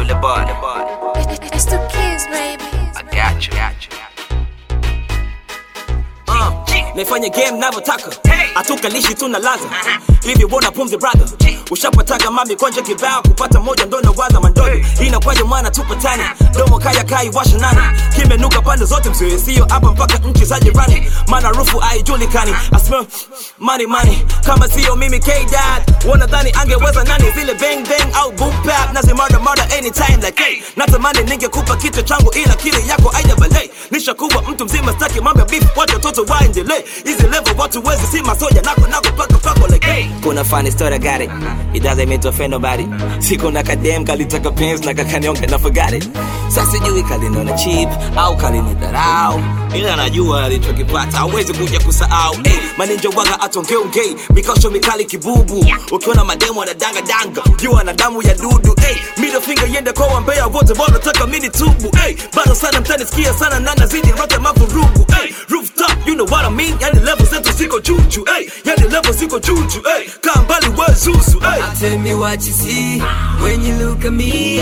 the bar, the bar. It's the kids, baby. I got you. Got you. Uh, naifanya game navyotaka hatukalishi tuna laza hivi bona pumzi brother ushapataga mami konje kibao kupata moja ndo nawaza mandodo inakwaje mwana tupatani domo kaya kai washa nani kimenuka pande zote msiwesio hapa mpaka nchi za jirani maana rufu haijulikani I smell money money kama sio mimi kdad wanadhani angeweza nani zile bang bang au boom bap nazimada mada anytime like hey natamani ningekupa kichwa changu ila kile yako aija balei nishakuwa mtu mzima staki mambo ya beef wacha watoto waendelee hizi level watu wezi si masoja nako nako paka pako like hey kuna funny story I got it it doesn't mean to offend nobody siku na kadem kalitaka pens na kakanyonga na forgot it sasa sijui kaliniona cheap au kalinidharau ila najua alichokipata hawezi kuja kusahau hey, maninja waga atongeongei mikosho mikali kibubu ukiona mademo anadanga danga jua na damu ya dudu hey, middle finger yende kwa wambea wote wanataka mini tubu hey, bado sana mtanisikia sana na nazidi rata mavurugu hey, rooftop you know what I mean yani level zetu ziko juju hey, yani level ziko juju hey, kaa mbali we zuzu hey. Tell me what you see when you look at me.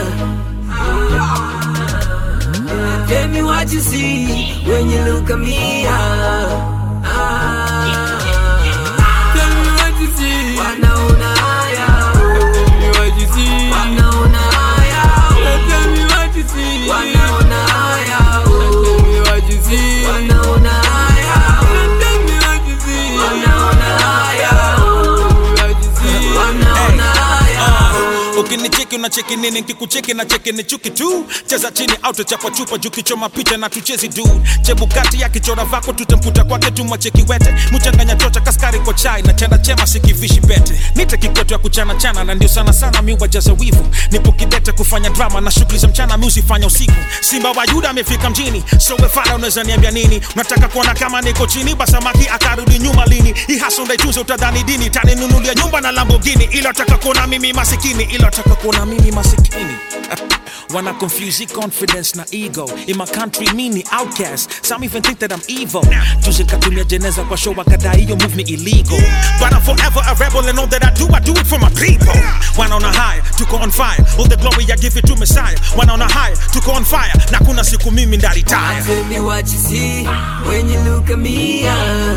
ah. Tell me what you see when you look at me. ah. Ah. Tell me what you see. Wanaona haya. Tell me what you see. Wanaona haya. Tell me what you see. Wanaona haya. Tell me what you see. Wanaona haya. Tell me what you see. Wanaona haya. What you see. Wanaona haya. ukinicheki unacheki nini nkikucheki na cheki ni chuki tu cheza chini au tuchapa chupa juu kichoma picha na tuchezi du chebukati ya kichora vako tutamputa kwake tumwacheki wete mchanganya chocha kaskari kwa chai na chana chema sikivishi bete nite kikwetu ya kuchana chana na ndio sana sana mi wajaza wivu nipo kidete kufanya drama na shughuli za mchana mi usifanya usiku simba wa yuda amefika mjini so wefala unaweza niambia nini unataka kuona kama niko chini basamaki akarudi nyuma lini ihaso ndaitunze utadhani dini taninunulia nyumba na lambogini ila taka kuona mimi masikini ila taka kuona mimi masikini Wanna confuse the confidence na ego In my country mini outcast Some even think that I'm evil Juzi katumia jeneza kwa show wakadai hiyo move ni illegal But I'm forever a rebel and all that I do I do it for my people Wanaona high, tuko on fire All the glory I give it to Messiah Wanaona high, tuko on fire Na kuna siku mimi ndaritaya Tell me what you see when you look at me.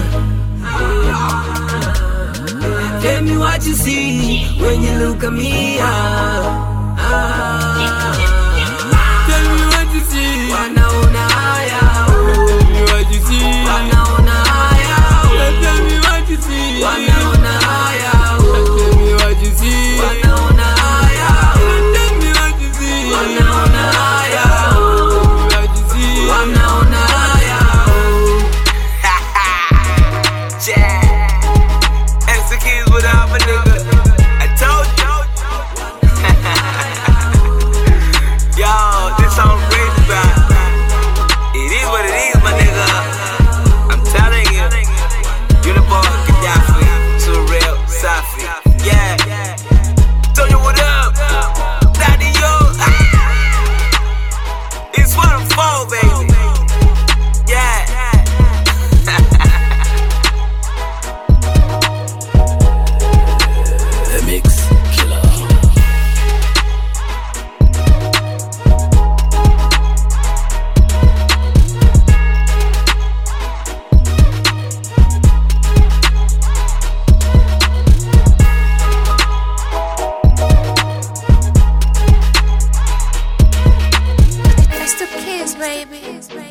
ah. Tell me what you see when you look at me. ah. Ah. Tell me what you see. Wanaona haya. Tell me what you see. Wanaona haya. Tell me what you see. Wanaona haya. Tell me what you see. Wanaona haya. Tell me what you see. Wanaona haya. Tell me what you see. Wanaona haya. Yeah. MC Keys without my nigga. I told you. Yo, this song crazy, bro. It is what it is, my nigga. I'm telling you. Uniform, Gaddafi, too real, Safi. Yeah. Tell you what up. Daddy, yo. Ah. It's what I'm for, baby. Yeah. The Mix Killer. It's the kids, baby.